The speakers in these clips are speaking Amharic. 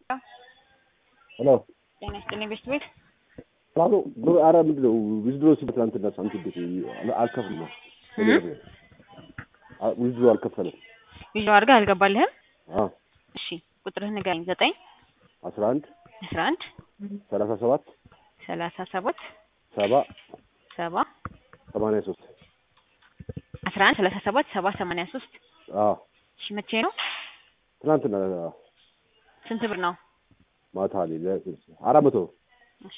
ሄሎ ጤና ይስጥልኝ ቤት ቤት ላሉ አረ ምንድን ነው ዊዝድሮ ሲል ትናንትና ሳንቲም ቤት አልከፍልም ነው ዊዝድሮ አልከፈለም። ቪዲዮ አድርገህ አልገባልህም? አዎ እሺ ቁጥርህ ንገረኝ። ዘጠኝ አስራ አንድ አስራ አንድ ሰላሳ ሰባት ሰላሳ ሰባት ሰባ ሰባ ሰማንያ ሶስት አስራ አንድ ሰላሳ ሰባት ሰባ ሰማንያ ሶስት አዎ እሺ መቼ ነው? ትናንትና ስንት ብር ነው? ማታ ላይ አራት መቶ እሺ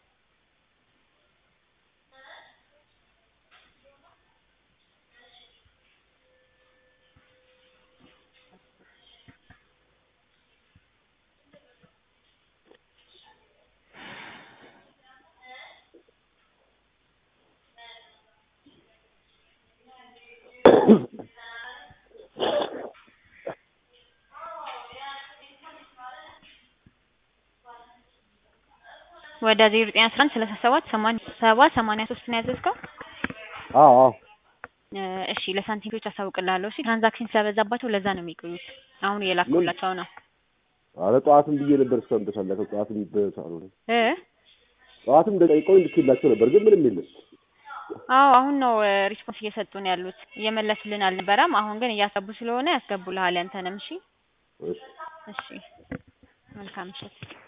ወደ ዜሮ ዘጠኝ አስራ አንድ ሰላሳ ሰባት ሰማንያ ሰባ ሰማንያ ሶስት ነው ያዘዝከው? አዎ አዎ እ እሺ ለሳንቲሞች አሳውቅልሃለሁ። እሺ ትራንዛክሽን ስለበዛባቸው ለዛ ነው የሚቆዩት። አሁን እየላኩላቸው ነው አረ ጠዋትም ብዬ ነበር እስካሁን ድረስ አለፈ። ጠዋትም በሳልሆነ እ ጠዋትም ደቂቃውን ልኬላቸው ነበር ግን ምንም የለም። አዎ አሁን ነው ሪስፖንስ እየሰጡን ያሉት። እየመለሱልን አልነበረም። አሁን ግን እያሰቡ ስለሆነ ያስገቡልሃል ያንተንም። እሺ እሺ እሺ መልካም ምሽት።